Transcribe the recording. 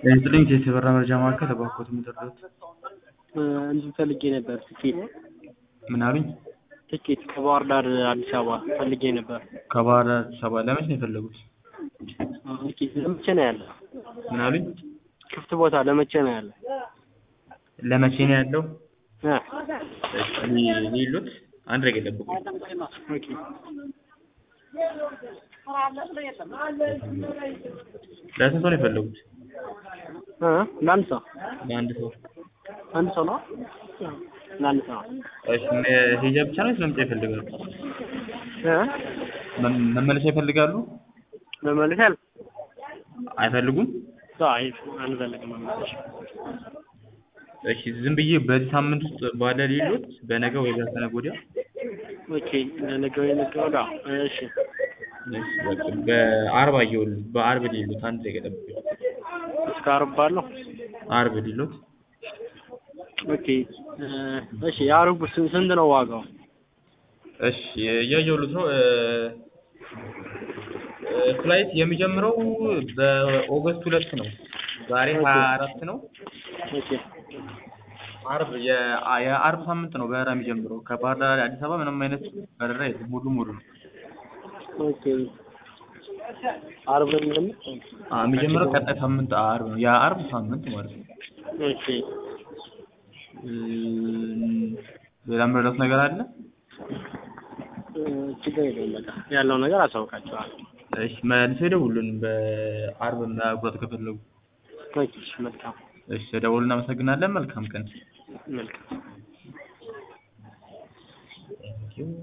የጥልኝ የተበራ መረጃ ማዕከል እባክዎት የሚደርሱት እንትን ፈልጌ ነበር ትኬት ምን አሉኝ? ትኬት ከባህር ዳር አዲስ አበባ ፈልጌ ነበር። ከባህር ዳር አዲስ አበባ ለመቼ ነው የፈለጉት? ትኬት ለመቼ ነው ያለ? ምን አሉኝ? ክፍት ቦታ ለመቼ ነው ያለ? ለመቼ ነው ያለው? እ ሊሉት አንድ ነገር ጠብቁኝ። ኦኬ ለስንት ሰው ነው የፈለጉት? እ ለአንድ ሰው ለአንድ ሰው። አንድ ሰው ነው ለአንድ ሰው እሺ ሄጃ ብቻ ነው ወይስ መምጫ ይፈልጋሉ? እ መ- መመለሻ ይፈልጋሉ? መመለስ ያለ አይፈልጉም? አይ አንፈልግም መመለስ እሺ ዝም ብዬ በዚህ ሳምንት ውስጥ ባለ ሌሎት በነገ ወይ በከነገ ወዲያ ኦኬ ለነገ ወይ ነገ ወዲያ እሺ እሺ በቃ በአርብ አየሁልህ በአርብ ሌሎት አንድ ደቂቃ ጠብቁኝ። እስከ ዓርብ ባለው አርብ ሌሎት ኦኬ እ እሺ የዓርቡ ስንት ስንት ነው ዋጋው? እሺ እያየሁልህ ነው እ እ ፍላይት የሚጀምረው በኦገስት ሁለት ነው። ዛሬ ሀያ አራት ነው። ኦኬ አርብ የ- የአርብ ሳምንት ነው በረራ የሚጀምረው ከባህር ዳር አዲስ አበባ ምንም አይነት በረራ የለም። ሙሉ ሙሉ ነው። ኦኬ ዓርብ ነው የሚጀምር? አ የሚጀምረው ቀጣይ ሳምንት አርብ ነው። የአርብ ሳምንት ማለት ነው። ኦኬ እ ሌላ የምረዳት ነገር አለ? እ ችግር የለውም በቃ ያለው ነገር አሳውቃቸዋለሁ። እሺ መልሰው ይደውሉልን በአርብ መቁረጥ ከፈለጉ። ኦኬ እሺ መልካም እሺ ደውሉ። እናመሰግናለን። መልካም ቀን። መልካም